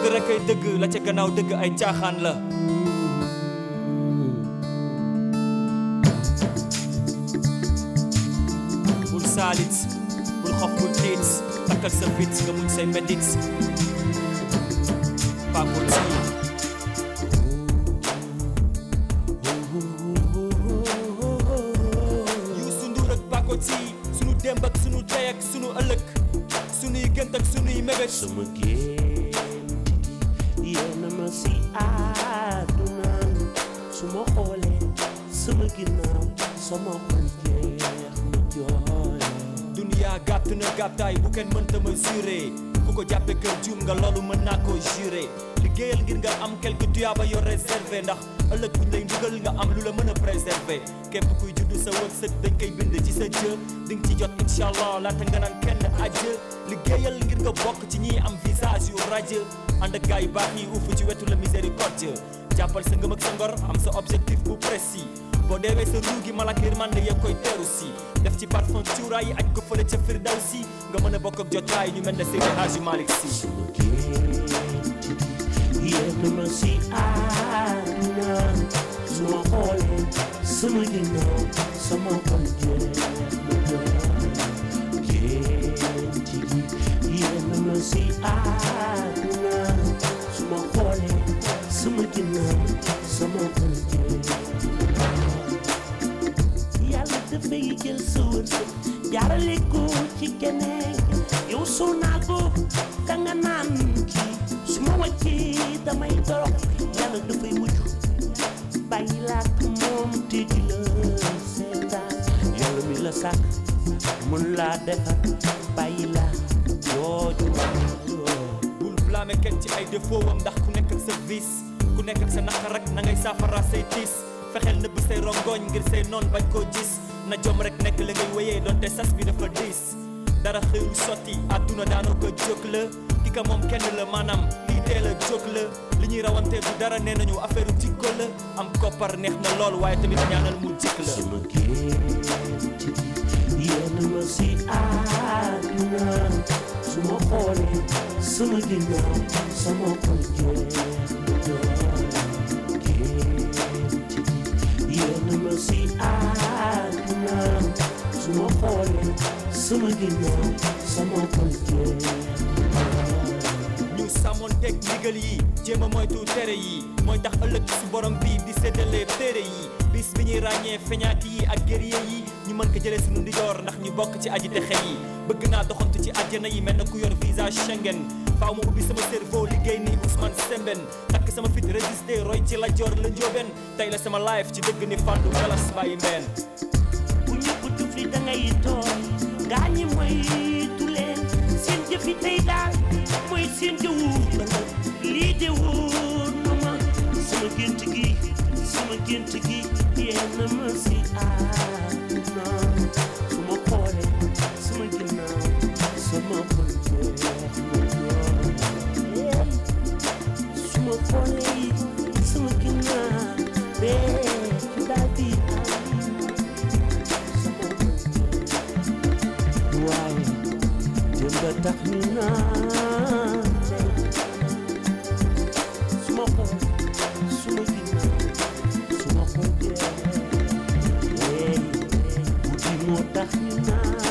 dëgg rek ay dëgg la ca gannaaw dëgg ay caaxaan la bul saalit bul xof bul tiit takkal sa fit nga muñ say métit Paco T Youssou Ndour ak Paco T sunu démb ak sunu tey ak sunu ëllëg sunuy gënt ak sunuy mébét sama gént yéena ma si àdduna su ma xoolee sama ginnaaw sama xol jeex na jooy duniyaa gàtt na gàttaay bu kenn mënta mesurer ku ko jàppe kër juum nga loolu mën naa ko jurer liggéeyal ngir nga am quelque tuyaaba yoo réservé ndax ëllëg buñ lay ndugal nga am lu la mën a préserver képp kuy juddu sa wërsëg dañ koy bind ci sa jë di nga ci jot incha allah laata nga naan kenn ajë liggéeyal ngir nga bokk ci ñiy am visage yu rajo ànd ak gaay yu baax yi uuf ci wetu la miséricorde jàppal sa ngëm ak sa ngor am sa objectif bu précis boo deewee sa ruu gi malak yërmande yëpp koy teeru si def ci parfum cuuraay yi aj ko fële ca firdaw si nga mën a bokk ak jotaay ñu mel ne Seydi Hadji Malick Sy sama gént yéena ma si àdduna su ma xoolee sama ginnaaw sama xol jeex na jooy gént gi yéena ma si àdduna su ma xoolee sama ginnaaw sama xol jeex yàlla dafay jël sa wërsëg jaarale ko ci keneen yow soo naa ko ka nga naan kii su ma wàccee damay torox yàlla dafay mujj bàyyi laa ak moom te di la seetaan yàlla mi la sàkk mun laa defar bàyyi laa jooju bul blâmer kenn ci ay défaut am ndax ku nekk ak sa vice ku nekk ak sa naqar rek na ngay saafara say tiis fexeel nëbb say rongoñ ngir say noon bañ koo gis na jom rek nekk la ngay wéyee doonte sas bi dafa diis dara xëyul sotti àdduna daanoo ko jóg la ki ka moom kenn la maanaam lii teel a jóg la li ñuy rawante du dara nee nañu affaire jikko la am koppar neex na lool waaye tamit ñaanal mu jikk la sama gént yéena ma si àdduna su ma xoolee sama ginnaaw sama xol jeex na jooy gént yéena ma si àdduna su ma xoolee sama ginnaaw sama xol jeex ñu sàmmoon teg ndigal yi jéem a moytu tere yi mooy tax ëllëg su borom bi di séddale téere yi bis bi ñuy ràññee feñaat yi ak guerrier yi ñu mën ko jëlee suñu ndijoor ndax ñu bokk ci aji texe yi bëgg naa doxantu ci àjjana yi mel na ku yor visa Schengen faaw ma ubbi sama cerveau liggéey ni Ousmane Sembène takk sama fit résister roy ci lajoor la njóobeen tey la sama life ci dëgg ni fàndu galas bàyyi mbeen bu ñëpp tufli da ngay tooy gaa ñi moytu leen seen jëfi tey daal mooy seen jëwu ëllëg lii de wóor na ma sama gént gi sama gént gi yéen a ma si àdduna su ma xoolee sama ginnaaw sama xol jeex na jooy su ma xoolee sama ginnaaw bee daal di waaye jëmba tax ñu naan tey su ma xool su ma ginnaaw su ma xool jeex guddi moo tax ñu naan